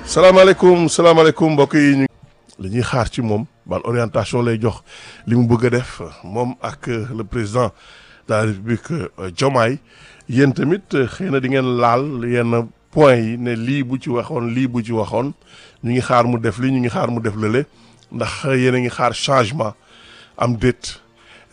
salaamaaleykum salaamaaleykum mbokk yi ñu. li ñuy xaar ci moom ban orientation lay jox li mu bëgg a def moom ak le président de la république Diomaye yéen tamit xëy na di ngeen laal yenn point yi ne lii bu ci waxoon lii bu ci waxoon ñu ngi xaar mu def lii ñu ngi xaar mu def lële ndax yéen a ngi xaar changement am déet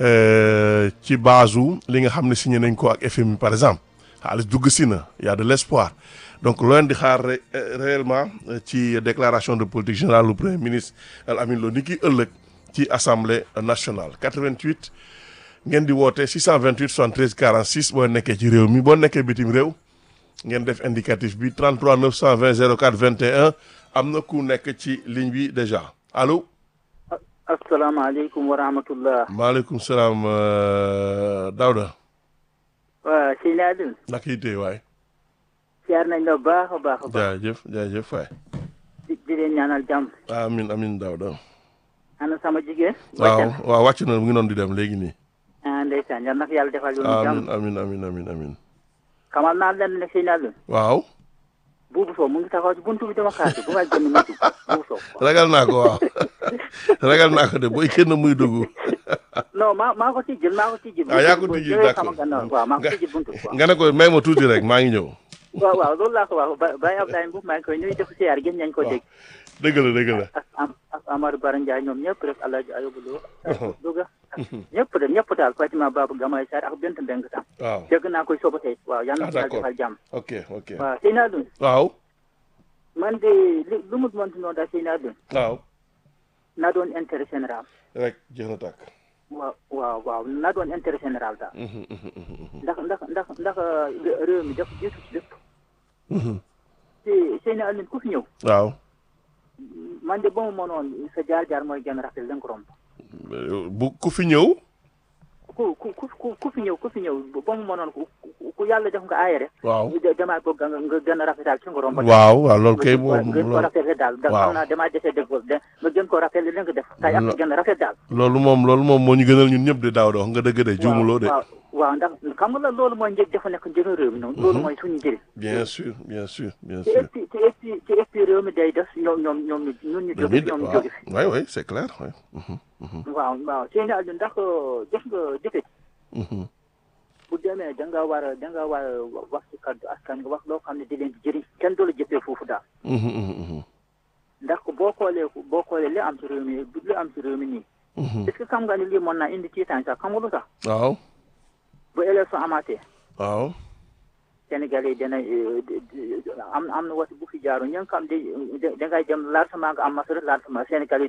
ci base li nga xam ne signé nañ ko ak FMI par exemple xaalis dugg si na y a de l'espoir donc loo leen di xaar réellement ci déclaration de politique générale du premier ministre El Amin Lo ni ki ëllëg ci assemblée nationale 88 ngeen di woote 628 73 46 boo nekkee ci réew mi boo nekkee bitim réew ngeen def indicatif bi 33 920 04 21 am na ku nekk ci ligne bi déjà allo. asalaamaaleykum wa rahmatullah. maaleykum salaam Daouda. waaw sëñ Adil. naka yitte waay. siyaar nañ la baax a baax a baax. jaajëf jaajëf waay. di di leen ñaanal jàmm. amin amin Daouda. ana sama jigéen. waaw waaw wàcc na mu ngi noonu di dem léegi nii. ah ndeysaan yal na ko yàlla defal yoonu jàmm. amin amin amin amin amin xamal naa leen ne sëñ Adil. waaw. buubu soow mu ngi taxaw ci buntu bi dama xaar bu ma génn ma dugg buubu soow. ragal naa ko waaw ragal naa ko de booy kenn muy dugg. non maa maa ko tijjil maa ko tijjil. ah yaa ko tijjil d'accord waaw maa ko tijjil buntu bi. nga ne ko may ma tuuti rek maa ngi ñëw. waaw waaw loolu laa ko wax ba Baye Abdoulaye Mbow maa ngi koy nuyu def siyaar gën nañ ko dégg. dëgg la dëgg la. ak am ak Amadou Bara Ndiaye ñoom ñëpp rek El Hadj Ayoub Lo. Louga ñëpp de ñëpp daal Fatima Babou Gamay Sarr ak Bent Mbeng tam. waaw dégg naa koy soba tey waaw yal na ah ko yàlla d'accord defal jàmm. ok ok waaw sëñ Adun waaw man de li lu mu mënti noonu daal sëñ Adun waaw na doon intérêt général. rek jeex na tàkk. waaw waaw waaw na doon intérêt général daal. Mhm, mhm, mhm, ndax ndax ndax ndax réew mi dafa jiitu ci lépp. mhm. te sëñ Adun ku fi ñëw. waaw man de ba mu mënoon sa jaar-jaar mooy genn rafet la nga romb. bu ku fi ñëw. ku ku ku ku fi ñëw ku fi ñëw ba mu mënoon ku ku yàlla def nga aayere. waaw ñu demaat ko nga nga gën a rafetal ci nga romb. waaw waaw loolu kay nga moom gën ko loolu rafetal daal. da waaw. xam naa damaa dese dëgg de nga gën ko rafetlu li nga def. kay ak gën a rafet daal. loolu moom loolu moom moo ñu gënal ñun ñëpp de daaw de wax nga dëgg de juumuloo de. waaw waaw ndax xam nga la loolu mooy njëg dafa nekk njëriñ réew mi noonu. loolu mooy suñu njëriñ. bien sûr bien sûr bien ci sûr. ëpp ci ëpp ci ëpp réew mi day def ñoom ñoom ñoom ñu ñun ñu jóge fi ñoom ñu waaw jóge fi. oui oui c'est clair oui. Mhm, mhm, waaw waaw seen àll ndax def nga jëfe mhm. bu demee da nga war a da nga war a wax ci kaddu askan nga wax loo xam ne di leen di jëriñ kenn du la jëfee foofu daal. Mhm, mhm, mhm. ndax boo xoolee boo xoolee li am ci réew mi li am ci réew mi nii. Mhm. est-ce que xam nga ni lii mën naa indi tiitaan sax xam nga lu tax waaw bu élection amaatee waaw. Sénégalais yi dina eh, di- di- am am na wati bu fi jaaru ña nga xam di da ngay dem largement nga am masara largement Sénégalais